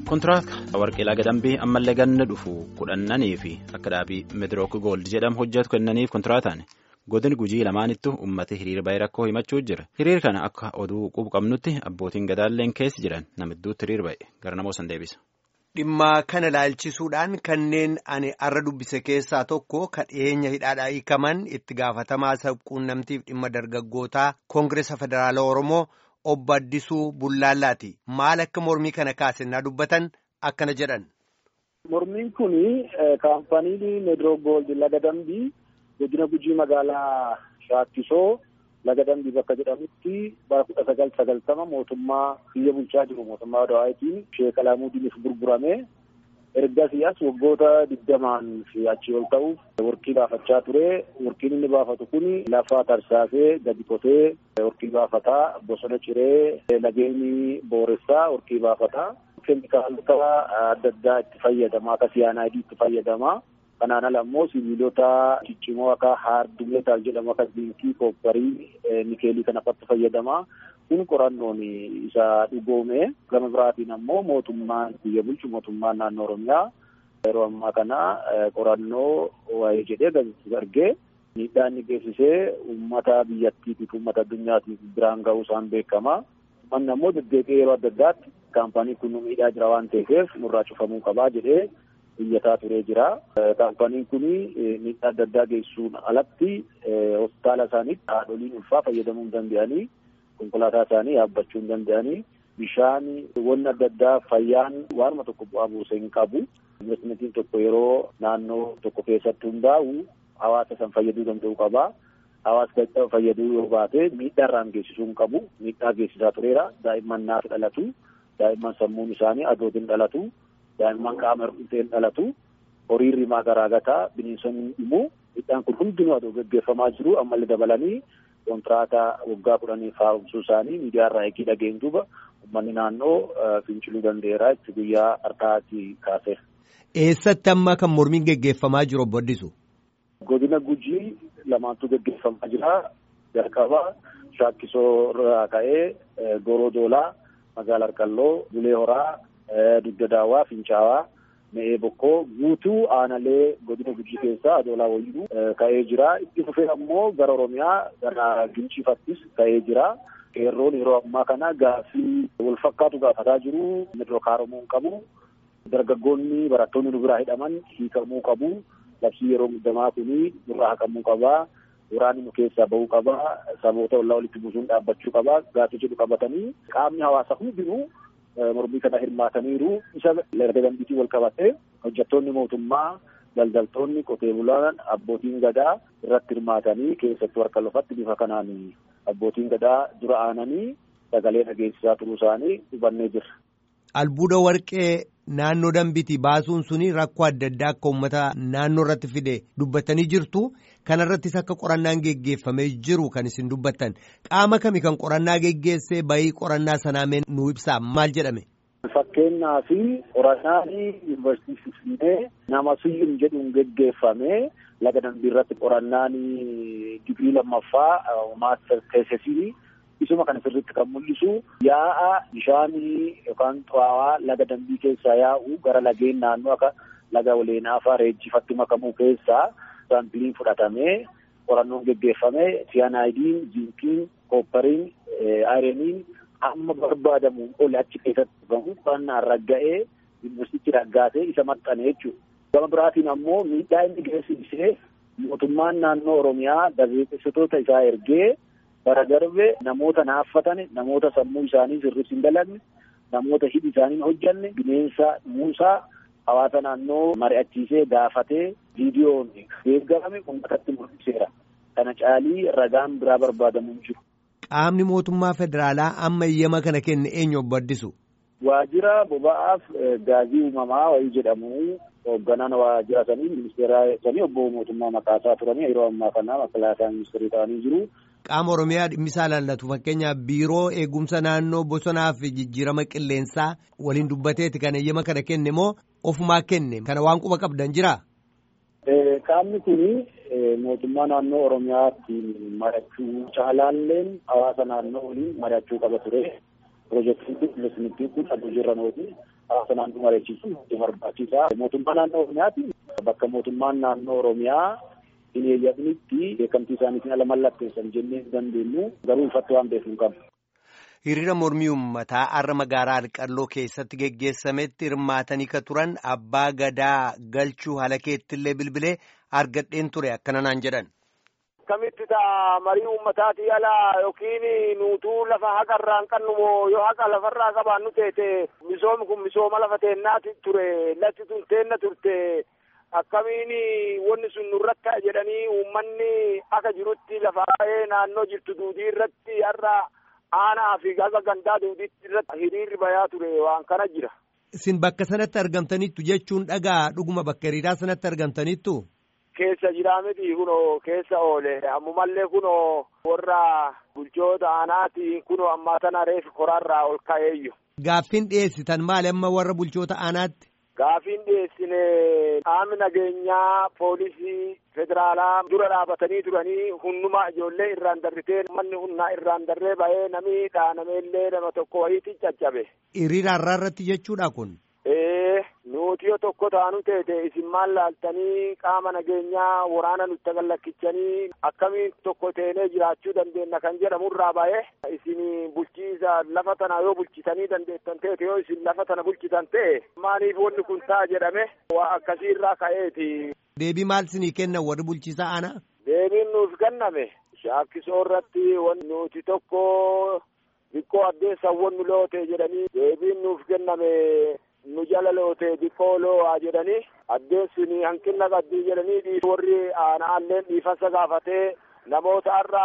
Kontiraata warqeelaa gadambii ammallee ganna dhufu kudhannanii fi akka dhaabii Meedirook Gold jedhamu hojjetu kennaniif kontiraataan godin gujii lamaanittu uummata hiriira baay'ee rakkoo himachuu jira. Hiriira kana akka oduu qubu qabnutti abbootiin gadaalleen keessa jiran namidduutti hiriira baay'ee gara namoo san deebisa. Dhimma kana laalchisuudhaan kanneen ani arra dubbise keessaa tokko kan dhiyeenya hidhaadhaa hiikaman itti gaafatamaa sabquunnamtiif dhimma dargaggootaa Koongireesa Federaala Oromoo. Obbo Addisuu Bullaallaati. Maal akka mormii kana kaasennaa dubbatan akkana jedhan. Mormiin kun kaampanii Meedirook Gold laga dambii godina gujii magaalaa Shaakkisoo laga dambii bakka jedhamutti bara kudha sagal sagaltama mootummaa biyya bulchaa jiru mootummaa Dawaayitiin Sheek Alaamudiiniif gurgurame. Ergasii as waggoota digdamaan fi achii ol ta'uuf warqii baafachaa ture. Warqiin inni baafatu kun lafa tarsaasee gadi qotee warqii baafataa bosona ciree lageeni booressaa warqii baafataa. Keemikaalota adda addaa itti fayyadama akka siyaanaayidii itti fayyadama. Kanaan ala immoo sibiilota ciccimoo akka haardumeetaal jedhamu akka zinkii koopparii nikeelii kana fa'aatti fayyadama. Kun qorannoon isa dhugoome gama biraatiin ammoo mootummaan biyya bulchu mootummaan naannoo Oromiyaa yeroo ammaa kana qorannoo waa'ee jedhee gaggeessu argee miidhaa inni geessisee uummata biyyattiitiif uummata addunyaatiif biraan ga'uu isaan beekama. Manni ammoo deddeebi'ee yeroo adda addaatti kaampanii kun nu miidhaa jira waan ta'eef nurraa cufamuu qabaa jedhee iyyataa turee jira. Kaampaniin kun miidhaa adda addaa geessuun alatti hospitaala isaaniitti haadholiin ulfaa fayyadamuu hin danda'anii konkolaataa isaanii yaabbachuu hin danda'anii bishaan wanni adda addaa fayyaan waanuma tokko bu'aa buusee hin qabu. Investimentiin tokko yeroo naannoo tokko keessatti hundaa'u hawaasa san fayyaduu danda'u qaba. Hawaasa fayyaduu yoo baate miidhaa irraan geessisuu hin qabu. Miidhaa geessisaa tureera. Daa'imman naaf dhalatu. Daa'imman sammuun isaanii adootiin dhalatu. Daa'imman qaama hir'uuteen dhalatu. Horiin rimaa garaagataa bineensonni himu. Miidhaan kun hundinuu adoo gaggeeffamaa jiru ammallee dabalanii kontiraata waggaa kudhaniif haaromsuu isaanii miidiyaa irraa eegii dhageen duuba uummanni naannoo finciluu danda'eera itti guyyaa har'aatti kaase. Eessatti amma kan mormiin gaggeeffamaa jiru obbo Addisu? Godina Gujii lamaantu gaggeeffamaa jira. Jalqaba Shaakkisoo irraa ka'ee Goroo Doolaa, Magaalaa Arqalloo, Bulee Horaa, Dugda Daawwaa, Fincaawaa. Me'ee bokkoo guutuu aanalee godina gujii keessaa adoolaa wayinuu ka'ee jira. Itti fufee ammoo gara Oromiyaa gara Ginciifattis ka'ee jira. Qeerroon yeroo ammaa kana gaaffii wal fakkaatu gaafataa jiru. Meedirook haaromuu hin qabu. Dargaggoonni barattoonni nu biraa hidhaman hiikamuu qabu. Labsii yeroo muddamaa kuni nurraa haqamuu qaba. Waraanni nu keessaa bahuu qaba. Saboota ollaa walitti buusuun dhaabbachuu qaba. Gaaffii jedhu qabatanii qaamni hawaasaa hundinuu mormii kana hirmaataniiru isa laga dambiitiin wal qabatee hojjettoonni mootummaa daldaltoonni qotee bulaan abbootiin gadaa irratti hirmaatanii keessattuu harka lafatti bifa kanaan abbootiin gadaa dura aananii sagalee dhageessisaa turuu isaanii hubannee jirra. Albuuda warqee naannoo dambiitii baasuun suni rakkoo adda addaa akka uummata naannoo irratti fide dubbatanii jirtu. Kanarrattis akka qorannaan geggeeffamee jiru kan isin dubbattan qaama kami kan qorannaa geggeessee bahii qorannaa sanaa nu ibsaa maal jedhame. Fakkeenyaa fi qorannaan yuunivarsiitii Finfinnee nama Siyyum jedhuun geggeeffame laga dambii irratti qorannaan digrii lammaffaa maaster teesisii isuma kana sirriitti kan mul'isu yaa'a bishaanii yookaan xuraawaa laga dambii keessaa yaa'u gara lageen naannoo akka laga waleenaa fa'aa reejjifatti makamuu keessaa. Saampiliin fudhatamee qorannoon geggeeffamee siyaanaayidiin, ziinkiin, kooppariin, ayireniin amma barbaadamuun oli achi keessatti dhugamu qorannaan ragga'ee yuunivarsiitii raggaatee isa maxxane jechuudha. Gama biraatiin ammoo miidhaa inni geessisee mootummaan naannoo Oromiyaa gaazexeessitoota isaa ergee bara darbe namoota naaffatan namoota sammuu isaanii sirriitti hin dalagne namoota hidhi isaanii hin hojjanne bineensa muusaa hawaasa naannoo mari'achiisee gaafatee viidiyoon deeggarame uummatatti mul'iseera. Kana caalii ragaan biraa barbaadamu jiru. Qaamni mootummaa federaalaa amma eeyyama kana kenne eenyu obbo Addisu? Waajjira boba'aaf gaazii uumamaa wayii jedhamu hoogganaan waajjira sanii ministeera sanii obbo mootummaa maqaasaa turanii yeroo ammaa kana makalaasaa ministeerii ta'anii jiru. Qaama Oromiyaa dhimmisaa laallatu fakkeenyaaf biiroo eegumsa naannoo bosonaa fi jijjiirama qilleensaa waliin dubbateeti kan eeyyama kana kenne moo ofumaa kenne kana waan quba qabdan jiraa? Qaamni kun mootummaa naannoo Oromiyaatti mari'achuu caalaalleen hawaasa naannoo waliin mari'achuu qaba ture. Piroojeektiin kun investimentiin kun aduu jirra nooti hawaasa naannoo mari'achiisuun nutti barbaachisaa. Mootummaa naannoo Oromiyaati bakka mootummaan naannoo Oromiyaa hin eeyyamnitti beekamtii isaaniitiin ala mallatteessan jennee hin dandeenyu garuu ifatti waan beeknu qabna. Hiriira mormii uummataa har'a magaalaa Alqalloo keessatti geggeessametti hirmaatanii ka turan abbaa gadaa galchuu haala keettillee bilbilee argadheen ture akkana naan jedhan. Akkamitti ta'a marii uummataatii ala yookiin nuutuu lafa haqa irraa hin qabnu moo yoo haqa lafarraa qabaannu teete misoomni kun misooma lafa teennaati ture lafti tun teenna turte akkamiin wanni sun nurratti ta'a jedhanii uummanni akka jirutti lafa naannoo jirtu duudii irratti har'a aanaa fi gaza gandaa duuditti irratti hiriirri bayaa ture waan kana jira. Isin bakka sanatti argamtanittu jechuun dhagaa dhuguma bakka hiriiraa sanatti argamtanittu. Keessa jira miti kunoo keessa oole ammumallee kunoo warra bulchoota aanaati kunoo ammaa tana reefi koraarraa ol ka'eeyyu. Gaaffiin dhiyeessitan maali amma warra bulchoota aanaatti? Gaaffiin dhiyeessine qaamni nageenyaa poolisii federaalaa dura dhaabatanii turanii hundumaa ijoollee irraan darritee manni humnaa irraan darree ba'ee namni dhaanameellee nama tokko wayiitti caccabe. Hiriira har'aa irratti jechuudha kun. Ee nuti yoo tokko taanu teete isin maal laaltanii qaama nageenyaa waraana nutti gallakkisanii akkamiin tokko teenee jiraachuu dandeenya kan jedhamurraa ba'ee isin bulchiisa lafa tana yoo bulchitanii dandeettan teete yoo isin lafa tana bulchitan ta'e maaliif wanni kun ta'a jedhame waa akkasiirraa ka'eeti. Deebii maal sinii kennan warri bulchiisa aanaa? Deebiin nuuf kenname shaakkisoo irratti wanti nuti tokko xiqqoo addeessan wannu loote jedhanii deebiin nuuf kenname nu jala loote xiqqoo loo'aa jedhanii addeessin hanqina qabdii jedhanii warri aanaalleen dhiifama gaafatee namoota har'a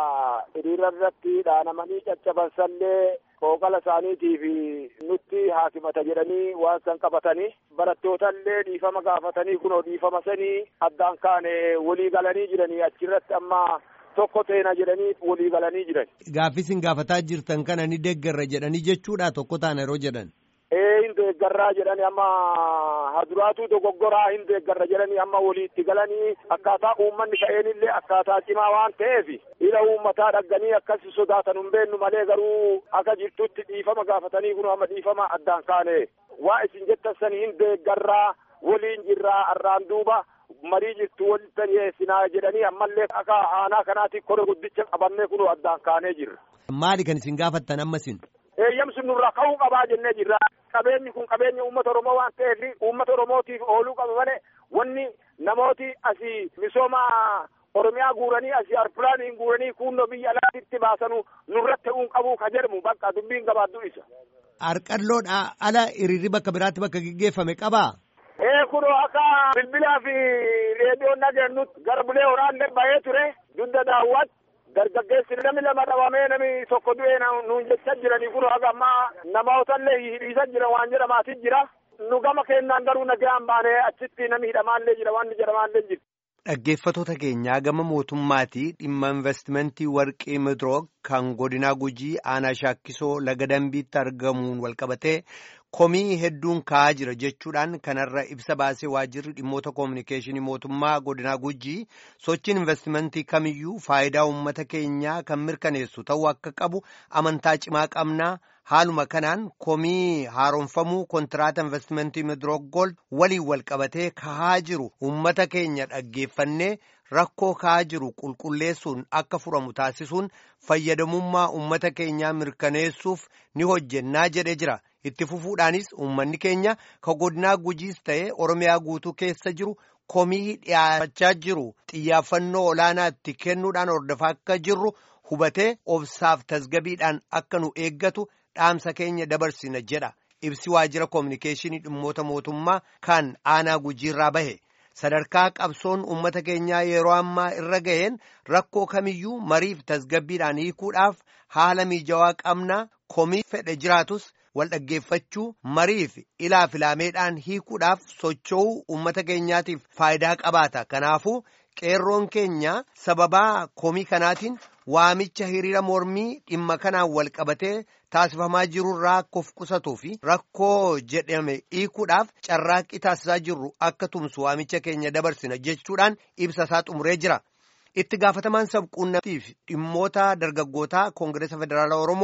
hiriira irratti dhaanamanii caccabansallee qooqala isaaniitiif nutti haakimata jedhanii waan san qabatanii barattootallee dhiifama gaafatanii kunoo dhiifama sanii addaan kaane walii galanii jiranii achirratti amma tokko teena jedhanii walii galanii jiran. Gaaffisin gaafataa jirtan kana ni deeggarra jedhanii jechuudha tokko taana yeroo jedhan. Ee hin deeggarraa jedhani amma haduraatu dogoggoraa hin deeggarra jedhani amma waliitti galanii akkaataa uummanni ka'eenillee akkaataa cimaa waan ta'eef ila uummataa dhagganii akkasi sodaatan hin beennu malee garuu akka jirtutti dhiifama gaafatanii kun amma dhiifama addaan kaane waa isin jettan sani hin deeggarraa waliin jirraa arraan duuba marii jirtu walitti dhiyeessinaa jedhanii ammallee akka aanaa kanaatti kore guddicha qabannee kun addaan kaanee jirra. Maali kan isin gaafattan ammasin? eeyyamsi nurraa ka'uu qabaa jennee jirra. Qabeenyi kun qabeenya uummata Oromoo waan ta'eef uummata Oromootiif ooluu qaba malee wanni namooti asii misooma Oromiyaa guuranii asii arpilaaniin guuranii kunnoo biyya alaatitti baasanu nurratti ta'uu qabu ka jedhamu bakka dubbiin gabaaddu isa. Arqalloodha ala hiriirri bakka biraatti bakka geggeeffame qabaa? Ee kunoo akka bilbilaa fi reediyoon dhageenyutti gara bulee horaallee bahee ture dugda daawwat dargaggeessi namni lama dhabamee namni tokko du'ee nuun jecha jiranii kun haga ammaa namootallee hidhiisa jira waan jedhamaatii jira nu gama kennaan garuu nagaan baanee achitti namni hidhamaallee jira waan jedhamaallee jira. Dhaggeeffatoota keenyaa gama mootummaatii dhimma investimentii warqii midroog kan godinaa gujii aanaa shaakkisoo laga dambiitti argamuun walqabatee komii hedduun ka'aa jira jechuudhaan kanarra ibsa baasee waajjirri dhimmoota koominikeeshinii mootummaa godinaa gujii sochiin investimentii kamiyyuu faayidaa uummata keenyaa kan mirkaneessu ta'uu akka qabu amantaa cimaa qabnaa. Haaluma kanaan komii haaromfamuu kontiraata investimentii midroog gold waliin walqabatee kahaa jiru uummata keenya dhaggeeffannee rakkoo kahaa jiru qulqulleessuun akka furamu taasisuun fayyadamummaa uummata keenyaa mirkaneessuuf ni hojjennaa jedhee jira. Itti fufuudhaanis uummanni keenya ka godinaa gujiis ta'ee Oromiyaa guutuu keessa jiru komii dhiyaachaa jiru xiyyaafannoo olaanaa itti kennuudhaan hordofaa akka jirru hubatee obsaaf tasgabiidhaan akka nu eeggatu. dhaamsa keenya dabarsina jedha ibsi waajjira koominikeeshinii dhimmoota mootummaa kan aanaa gujiirraa bahe sadarkaa qabsoon uummata keenyaa yeroo ammaa irra ga'een rakkoo kamiyyuu mariif tasgabbiidhaan hiikuudhaaf haala miijawaa qabnaa komii fedhe jiraatus wal dhaggeeffachuu mariif ilaa filaameedhaan hiikuudhaaf socho'uu uummata keenyaatiif faayidaa qabaata kanaafuu qeerroon keenya sababaa komii kanaatiin waamicha hiriira mormii dhimma kanaan wal qabatee taasifamaa jirurraa akka of qusatuu fi rakkoo jedhame hiikuudhaaf carraaqqii taasisaa jirru akka tumsu waamicha keenya dabarsina jechuudhaan ibsa isaa xumuree jira. Itti gaafatamaan sabquunnamtiif dhimmoota dargaggootaa Koongireesa Federaalaa Oromoo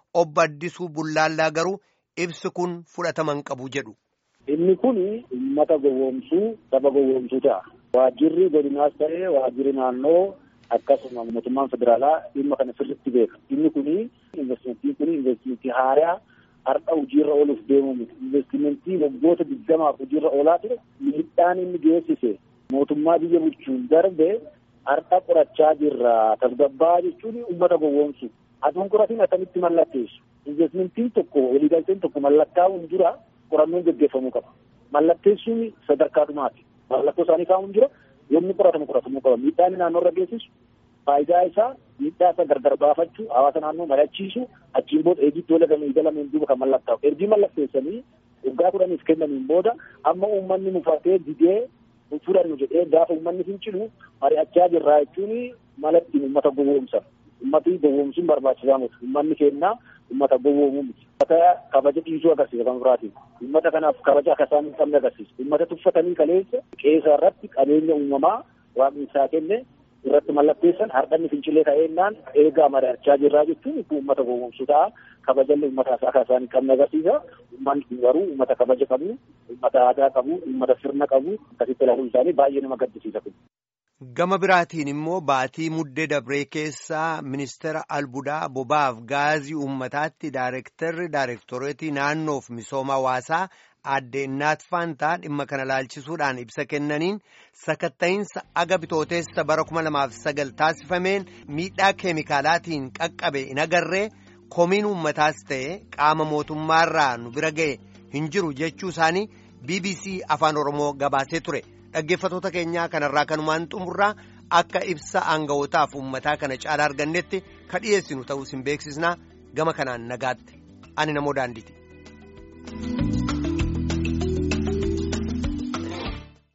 obbo Addisuu Bullaallaa garuu ibsi kun fudhataman qabu jedhu. Inni kun uummata gowwoomsuu saba gowwoomsuu ta'a. Waajjirri godinaas ta'ee waajjirri naannoo akkasuma mootummaan federaalaa dhimma kana sirriitti beeka. Inni kun investimentiin kun investimentii haaraa har'a hojiirra ooluuf deemu miti. Investimentii waggoota digdamaaf hojiirra oolaa ture miidhaan inni geessise mootummaa biyya bulchuun darbe har'a qorachaa jirra. Tasgabbaa jechuun uummata gowwoomsu. Aduun qoratiin akkamitti mallatteessu. Investimentiin tokko waliigalteen tokko mallattaa'uun dura qorannoon gaggeeffamuu qaba. Mallatteessuun sadarkaa dhumaati. Mallattoo isaanii kaa'uun jira. Yommuu qoratamu qoratamuu qaba. Miidhaan naannoo irra geessisu faayidaa isaa miidhaa isaa gargar baafachuu hawaasa naannoo mari'achiisu achiin booda eegitti wal galamee galameen duuba kan mallattaa'u. Ergii mallatteessanii waggaa kudhaniif kennaniin booda amma uummanni mufatee didee fudhannu jedhee gaafa uummanni fincilu mari'achaa jirraa jechuun mala ittiin uummata gowwoomsan. Uummati gowwoomsuun barbaachisaa miti. Uummanni kennaa uummata gowwoomuu miti. Uummata kabaja dhiisuu agarsiisa kan biraatiin. Uummata kanaaf kabaja akka isaan hin qabne agarsiisa. Uummata tuffatanii kaleessa qeessa irratti qabeenya uumamaa waaqni isaa kenne irratti mallatteessan hardhanni fincilee ka'eennaan eegaa mari'achaa jirraa jechuun uummata gowwoomsuu ta'a. Kabajalli uummata akka isaan hin qabne agarsiisa. Uummanni kun garuu uummata kabaja qabu, uummata aadaa qabu, uummata sirna qabu akkasitti ilaaluun isaanii baay'ee nama gaddisiisa kun. Gama biraatiin immoo baatii muddee dabree keessaa ministeera albuudaa bobaaf gaazii uummataatti daayirektarri daayirektoreetii naannoof misooma hawaasaa aadde Innaat Faantaa dhimma kana laalchisuudhaan ibsa kennaniin sakatta'iinsa aga bitooteessa bara kuma lamaaf sagal taasifameen miidhaa keemikaalaatiin qaqqabe hin agarree komiin uummataas ta'e qaama mootummaarraa nu bira ga'e hin jiru jechuu isaanii BBC afaan Oromoo gabaasee ture. dhaggeeffatoota keenyaa kanarraa kanumaan xumurraa akka ibsa aanga'ootaaf uummataa kana caalaa argannetti ka dhiyeessinu ta'uu isin beeksisnaa gama kanaan nagaatti ani namoo daandiiti.